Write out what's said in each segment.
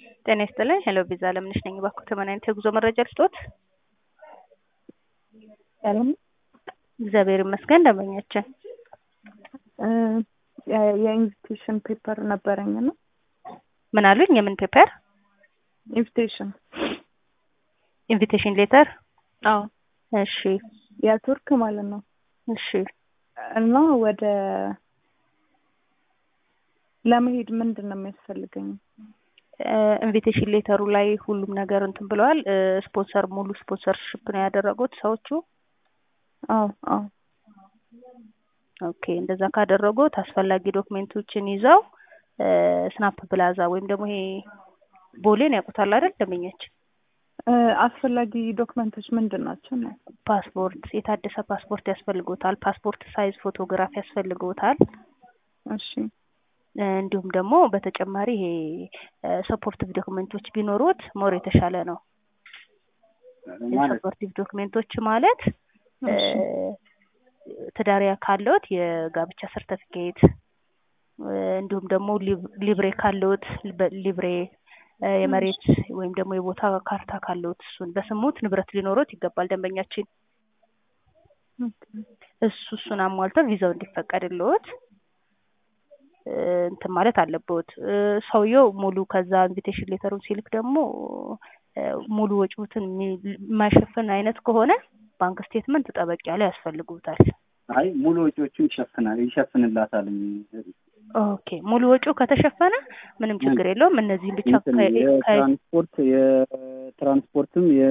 ጤና ይስጥልኝ። ሄሎ ቪዛ ለምነሽ ነኝ። እባክዎ ምን አይነት የጉዞ መረጃ ልስጥዎት? ሰላም እግዚአብሔር ይመስገን። ደንበኛችን የኢንቪቴሽን ፔፐር ነበረኝ እና ምን አሉኝ? የምን ፔፐር? ኢንቪቴሽን ኢንቪቴሽን ሌተር? አዎ እሺ የቱርክ ማለት ነው እሺ እና ወደ ለመሄድ ምንድን ነው የሚያስፈልገኝ? ኢንቪቴሽን ሌተሩ ላይ ሁሉም ነገር እንትን ብለዋል። ስፖንሰር ሙሉ ስፖንሰርሽፕ ነው ያደረጉት ሰዎቹ። አዎ አዎ ኦኬ እንደዛ ካደረጉት አስፈላጊ ዶክሜንቶችን ይዘው ስናፕ ፕላዛ ወይም ደግሞ ይሄ ቦሌን ያውቁታል አይደል? ደንበኛችን አስፈላጊ ዶክመንቶች ምንድን ናቸው? ነው ፓስፖርት፣ የታደሰ ፓስፖርት ያስፈልጎታል። ፓስፖርት ሳይዝ ፎቶግራፍ ያስፈልጎታል። እሺ እንዲሁም ደግሞ በተጨማሪ ይሄ ሰፖርቲቭ ዶክሜንቶች ቢኖሩት ሞር የተሻለ ነው። ሰፖርቲቭ ዶክሜንቶች ማለት ትዳር ካለዎት የጋብቻ ሰርተፊኬት እንዲሁም ደግሞ ሊብሬ ካለዎት ሊብሬ የመሬት ወይም ደግሞ የቦታ ካርታ ካለዎት እሱን በስሙት ንብረት ሊኖሮት ይገባል። ደንበኛችን እሱ እሱን አሟልተው ቪዛው እንዲፈቀድልዎት እንትን ማለት አለብዎት። ሰውየው ሙሉ ከዛ ኢንቪቴሽን ሌተሩን ሲልክ ደግሞ ሙሉ ወጪዎትን የማይሸፍን አይነት ከሆነ ባንክ ስቴትመንት ጠበቅ ያለ ያስፈልጉታል። አይ ሙሉ ወጪዎቹን ይሸፍናል ይሸፍንላታል። ኦኬ ሙሉ ወጪው ከተሸፈነ ምንም ችግር የለውም። እነዚህም ብቻ የትራንስፖርት የትራንስፖርትም የ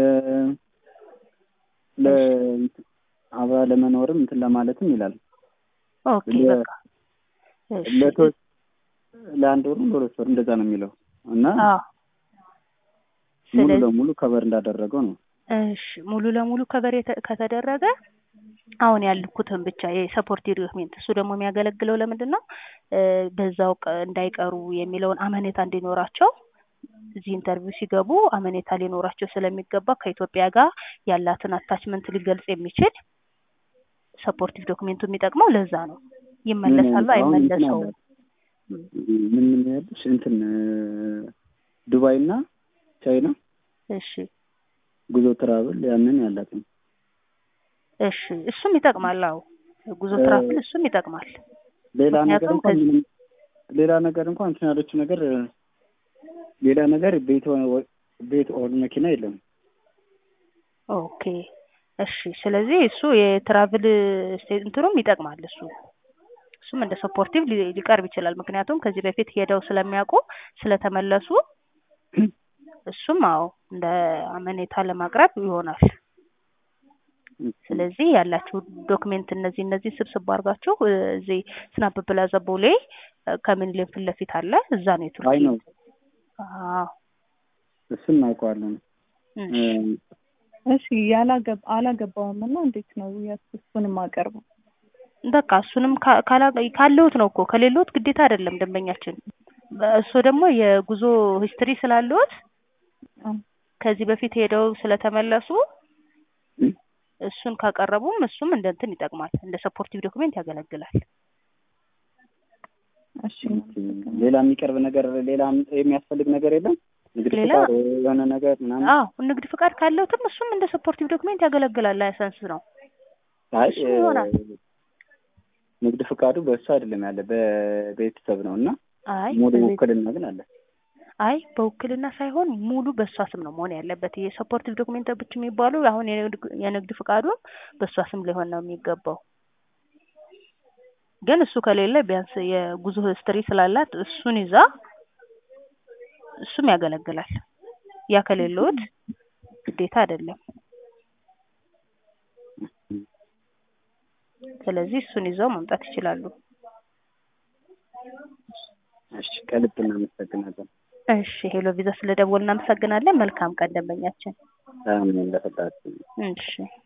አብራ ለመኖርም እንትን ለማለትም ይላል። ኦኬ በቃ ለቶች ለአንድ ወርም ለሁለት ወር እንደዛ ነው የሚለው እና ሙሉ ለሙሉ ከበር እንዳደረገው ነው። እሺ ሙሉ ለሙሉ ከበር ከተደረገ አሁን ያልኩትን ብቻ የሰፖርቲቭ ዶክሜንት እሱ ደግሞ የሚያገለግለው ለምንድን ነው? በዛው እንዳይቀሩ የሚለውን አመኔታ እንዲኖራቸው እዚህ ኢንተርቪው ሲገቡ አመኔታ ሊኖራቸው ስለሚገባ ከኢትዮጵያ ጋር ያላትን አታችመንት ሊገልጽ የሚችል ሰፖርቲቭ ዶክሜንቱ የሚጠቅመው ለዛ ነው። ይመለሳሉ አይመለሰውም። ምን ምን ያለሽ እንትን ዱባይ እና ቻይና እሺ ጉዞ ትራቭል ያንን ያላት ነው። እሺ እሱም ይጠቅማል። አዎ ጉዞ ትራቭል እሱም ይጠቅማል። ሌላ ነገር እንኳን ሌላ ነገር እንኳን እንትን ያለችው ነገር ሌላ ነገር ቤት ቤት ኦር መኪና የለም። ኦኬ እሺ። ስለዚህ እሱ የትራቭል እንትኑም ይጠቅማል። እሱ እሱም እንደ ሰፖርቲቭ ሊቀርብ ይችላል። ምክንያቱም ከዚህ በፊት ሄደው ስለሚያውቁ ስለተመለሱ እሱም አዎ እንደ አመኔታ ለማቅረብ ይሆናል። ስለዚህ ያላችሁ ዶክሜንት እነዚህ እነዚህ ስብስብ አድርጋችሁ እዚህ ስናፕ ፕላዛ ቦሌ ከሚኒሊክ ፊት ለፊት አለ። እዛ ነው የቱርክ አይ ነው አዎ እሱን እናውቀዋለን። እሺ ያላገባ አላገባውም እና እንዴት ነው እሱን የማቀርበው? በቃ እሱንም ካለውት ነው እኮ ከሌለውት ግዴታ አይደለም ደንበኛችን። እሱ ደግሞ የጉዞ ሂስትሪ ስላለዎት ከዚህ በፊት ሄደው ስለተመለሱ እሱን ካቀረቡም እሱም እንደ እንትን ይጠቅማል፣ እንደ ሰፖርቲቭ ዶክሜንት ያገለግላል። እሺ ሌላ የሚቀርብ ነገር ሌላ የሚያስፈልግ ነገር የለም። ንግድ ፍቃድ የሆነ ነገር ምናምን። አዎ ንግድ ፍቃድ ካለውትም እሱም እንደ ሰፖርቲቭ ዶክሜንት ያገለግላል። ላይሰንስ ነው። አይ ንግድ ፍቃዱ በእሱ አይደለም ያለ በቤተሰብ ነው እና አይ ሙሉ ውክልና ግን አለ። አይ በውክልና ሳይሆን ሙሉ በእሷ ስም ነው መሆን ያለበት። የሰፖርቲቭ ዶክሜንቶች የሚባሉ አሁን የንግድ ፍቃዱም በእሷ ስም ሊሆን ነው የሚገባው። ግን እሱ ከሌለ ቢያንስ የጉዞ ሂስትሪ ስላላት እሱን ይዛ እሱም ያገለግላል። ያ ከሌለዎት ግዴታ አይደለም። ስለዚህ እሱን ይዘው መምጣት ይችላሉ። እሺ ከልብ እናመሰግናለን። እሺ ሄሎ ቪዛ ስለደወል እናመሰግናለን። መልካም ቀን ደንበኛችን። አሜን ለፈጣሪ እሺ